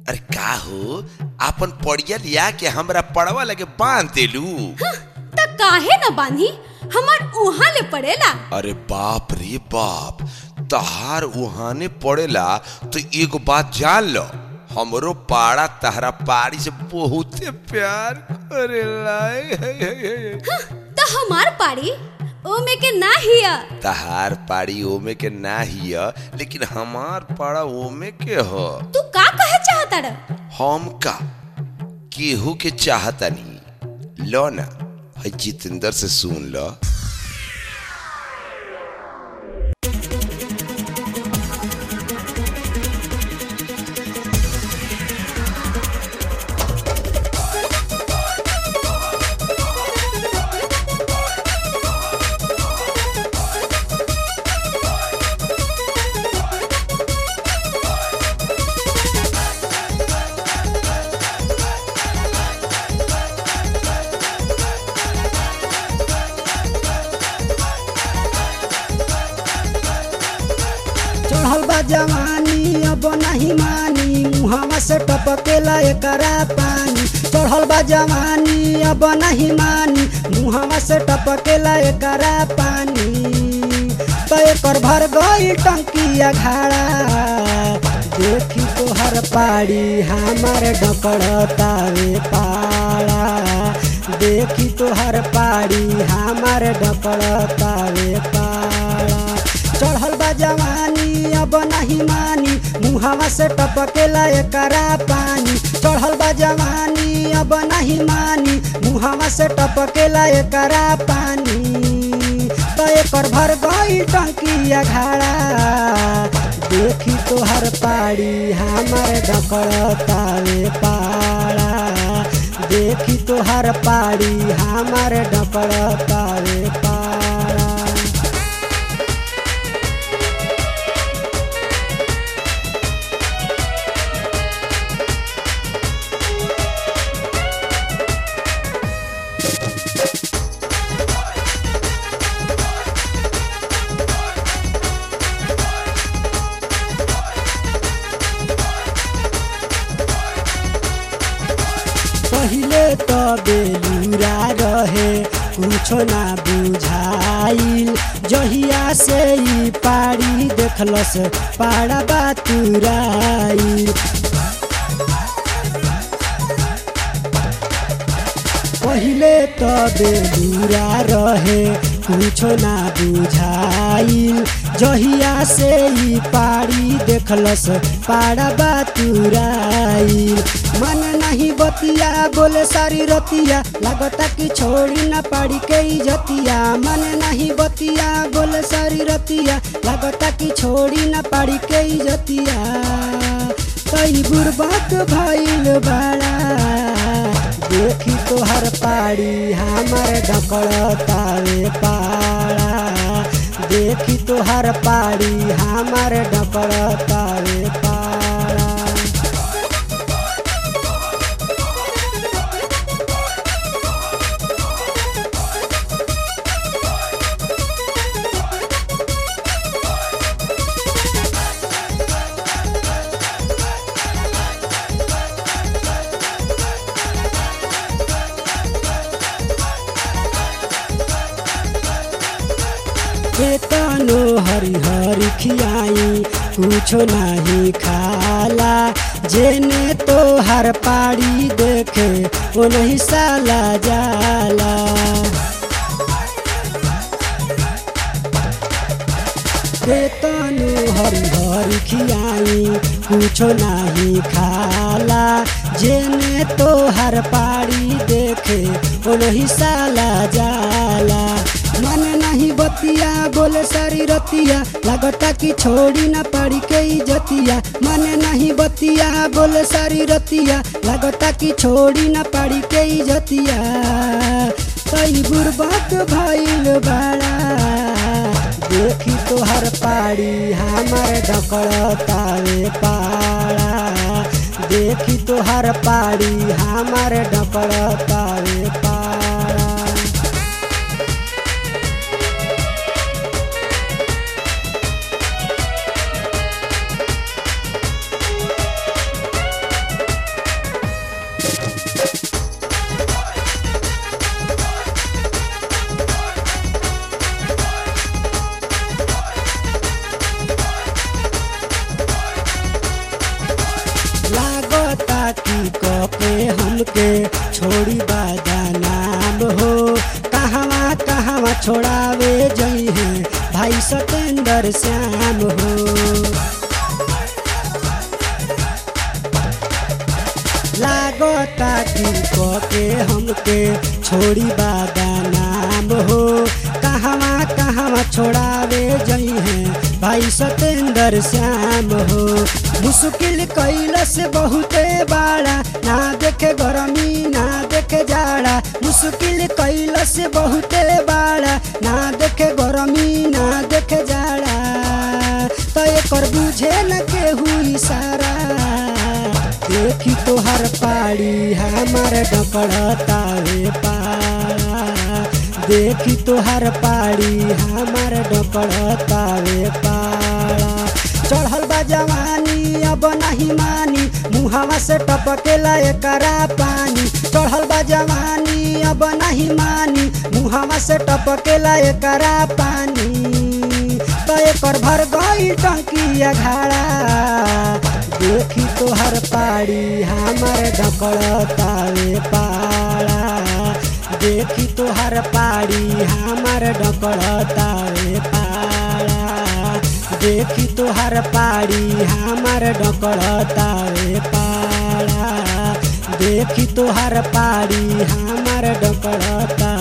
अरे का हो आपन पड़िया लिया के हमरा पड़वा लगे बांध देलू त काहे न बांधी हमार उहाँ ले पड़ेला अरे बाप रे बाप तहार उहाने पड़ेला तो एगो बात जान लो हमरो पाड़ा तहरा पाड़ी से बहुते प्यार अरे लाए हे, हे, हे, हे। त हमार पाड़ी ओमे के ना हिया तहार पाड़ी ओमे के ना हिय लेकिन हमार पाड़ा ओमे के ह तू का कहे चाहता रे हम का केहू के चाहतनी लो ना है जितेंद्र से सुन लो चढ़ल बा जवानी अब नहीं मानी मुहवा से टपकेला एकरा पानी चढ़ल बा जवानी अब नहीं मानी मुहवा से टपकेला एकरा पानी तो एकर भर गई टंकिया घाड़ा देखी तोहर पाड़ी हमार डकड़तावे पाड़ा देखी तोहर पाड़ी हमार डकड़तावे पाड़ा चढ़ल बा जवानी अब नहीं मानी मुहवा से टपकेला एकरा पानी चढ़ल बा जवानी अब नहीं मानी मुहवा से टपकेला एकरा पानी तो एकर भर गई टंकिया घाड़ा देखी तोहर पाड़ी हमार डकड़तावे पाड़ा देखी तोहर पाड़ी हमार डकड़तावे पाड़ा पहिले त बेलुरा रहे कुछो ना बुझाइल जहिया से ई पाड़ी देखलस पाड़ा बातुराइल पहिले त बेलुरा रहे कुछो ना बुझाइल जहिया से ई पाड़ी देखलस पाड़ा बातुराइल मन नहीं बतिया बोले सारी रतिया लगता कि छोड़ी ना पाड़ी के इजतिया मन नहीं बतिया बोले सारी रतिया लगता कि छोड़ी ना पाड़ी के इजतिया कई बुरबक भइल बाड़ा देखी तोहर पाड़ी हमार डकड़तावे पाड़ा देखी तोहर पाड़ी हमार डकड़तावे पाड़ा केतनो हरी हरी खियाई कुछो नहीं खाला जेने तो हर पाड़ी देखे वो नहीं साला जाला केतनो हरी हरी खियाई कुछो नहीं खाला जेने तो हर पाड़ी देखे वो नहीं साला जाला मन नहीं बतिया बोले सारी रतिया लगता कि छोड़ी ना पड़ी के इजतिया मन नहीं बतिया बोले सारी रतिया लगता कि छोड़ी ना पड़ी के इजतिया कई बुरबक भइल बाड़ा देखी तोहर पाड़ी हमार डकड़तावे पाड़ा देखी तोहर पाड़ी हमार डकड़तावे पाड़ा हमके छोड़ी बादा नाम हो कहवा कहवा छोड़ावे जई है भाई सतेंद्र श्याम हो लागता कि के हमके छोड़ी बादा नाम हो कहवा कहवा छोड़ावे जई है भाई सतेंद्र श्याम हो मुश्किल कैलस बहुते बाड़ा ना देखे गरमी ना देखे जाड़ा मुश्किल कैलस बहुते बाड़ा ना देखे गरमी ना देखे जाड़ा तो एकर बुझे न केहू इशारा देखी तोहर पाड़ी हमार डकड़तावे पाड़ा देखी तोहर पाड़ी हमार डकड़तावे पाड़ा चढ़ल बा जवानी अब नहीं मानी मुहावा से टपकेला एकरा पानी चढ़ल बा जवानी अब नहीं मानी मुहावा से टपकेला एकरा पानी तो एकर भर गई टंकिया घाड़ा देखी तोहर पाड़ी हमार डकड़तावे पाड़ा देखी तोहर पाड़ी हमार डकड़तावे पाड़ा देखी तोहर पाड़ी हमार डकड़तावे पाड़ा देखी तोहर पाड़ी हमार डकड़ता